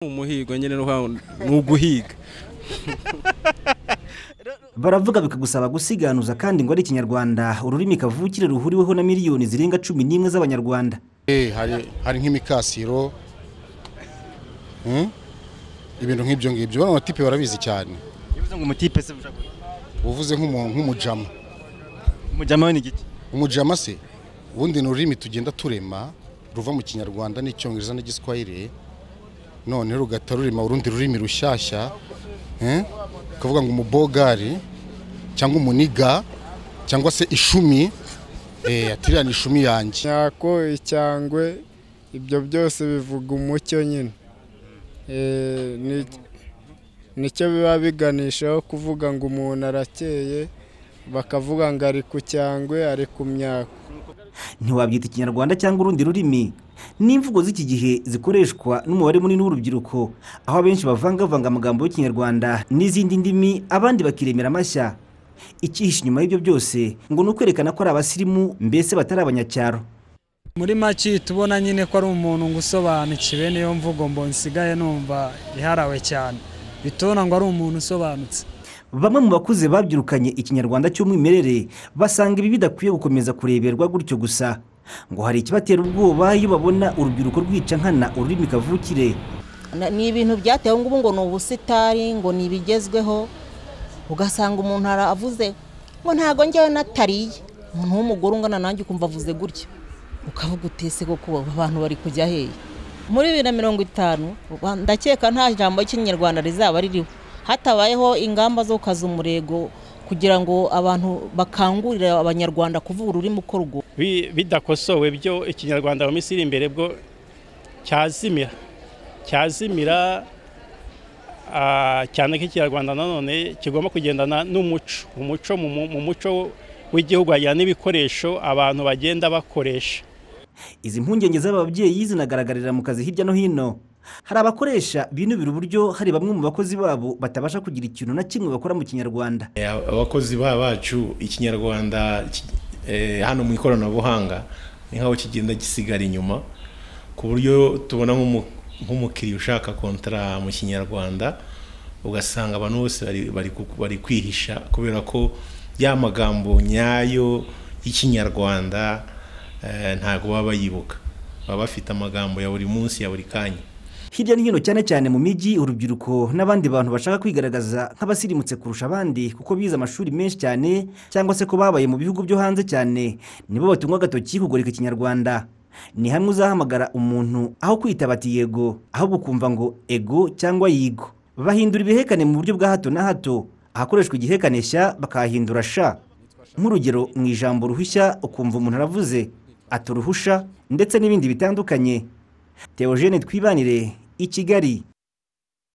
umuhigo nyine ni uguhiga baravuga bikagusaba gusiganuza kandi ngo ari ikinyarwanda ururimi kavukire ruhuriweho na miliyoni zirenga cumi n'imwe z'abanyarwanda hari nk'imikasiro ibintu nk'ibyo ngibyo bano batipe barabizi cyane bivuze ngo umutipe se ushaka kuvuga uvuze nk'umujama umujyama we ni igiti umujama se ubundi ni ururimi tugenda turema ruva mu kinyarwanda n'icyongereza n'igiswahili none rugahita rurema urundi rurimi rushyashya eh? ukavuga ngo umubogari cyangwa umuniga cyangwa se ishumi eh, atiriya ni ishumi yanjye nyako icyangwe ibyo byose bivuga umucyo nyine Eh, ni- nicyo biba biganishaho kuvuga ngo umuntu arakeye bakavuga ngo ari ku cyangwe ari ku myako ntiwabyita ikinyarwanda cyangwa urundi rurimi ni imvugo z'iki gihe zikoreshwa n'umubare munini w'urubyiruko aho abenshi bavangavanga amagambo y'ikinyarwanda n'izindi ndimi abandi bakiremera amashya icyihishe inyuma y'ibyo byose ngo ni ukwerekana ko ari abasirimu mbese batari abanyacyaro muri make tubona nyine ko ari umuntu ngo usobanukiwe niyo mvugo ngo nsigaye numva iharawe cyane bitubona ngo ari umuntu usobanutse bamwe mu bakuze babyirukanye ikinyarwanda cy'umwimerere basanga ibi bidakwiye gukomeza kureberwa gutyo gusa ngo hari ikibatera ubwoba iyo babona urubyiruko rwica nkana ururimi kavukire Na- ni ibintu byatewe ngubu ngo ni ubusitari ngo ni ibigezweho ugasanga umuntu aravuze ngo ntago njyewe natariye umuntu w'umugore ungana nanjye ukumva avuze gutya ukavuga utese koko abantu bari kujya hehe muri bibiri na mirongo itanu Rwa- ndakeka nta jambo ry'ikinyarwanda rizaba ririho hatabayeho ingamba zo gukaza umurego kugira ngo abantu bakangurire abanyarwanda kuvuga ururimi uko rwo bi- bidakosowe byo ikinyarwanda mu minsi iri imbere bwo cyazimira cyazimira ah, cyane ko ikinyarwanda nanone kigomba kugendana n'umuco umuco mu mu- mu muco w'igihugu hagira n'ibikoresho abantu bagenda bakoresha izi mpungenge z'ababyeyi zinagaragarira mu kazi hirya no hino hari abakoresha binubira uburyo hari bamwe mu bakozi babo batabasha kugira ikintu na kimwe bakora mu kinyarwanda Eh, abakozi ba bacu ikinyarwanda ki- eh, hano mu ikoranabuhanga ni nk'aho kigenda gisigara inyuma ku buryo tubona nk'umu- nk'umukiriya ushaka kontara mu kinyarwanda ugasanga abantu bose bari- bari ku- bari kwihisha kubera ko ya magambo nyayo y'ikinyarwanda eh, ntabwo baba bayibuka baba bafite amagambo ya buri munsi ya buri kanya hirya no hino cyane cyane mu mijyi urubyiruko n'abandi bantu bashaka kwigaragaza nk'abasirimutse kurusha abandi kuko bize amashuri menshi cyane cyangwa se ko babaye mu bihugu byo hanze cyane nibo batungwa agatoki kugoreka ikinyarwanda ni hamwe uzahamagara umuntu aho kwitaba ati yego ahubwo ukumva ngo ego cyangwa yigo bahindura ibihekane mu buryo bwa hato na hato ahakoreshwa igihekane shya bakahahindura sha nk'urugero mu ijambo ruhushya ukumva umuntu aravuze ati uruhusha ndetse n'ibindi bitandukanye Theogene twibanire i Kigali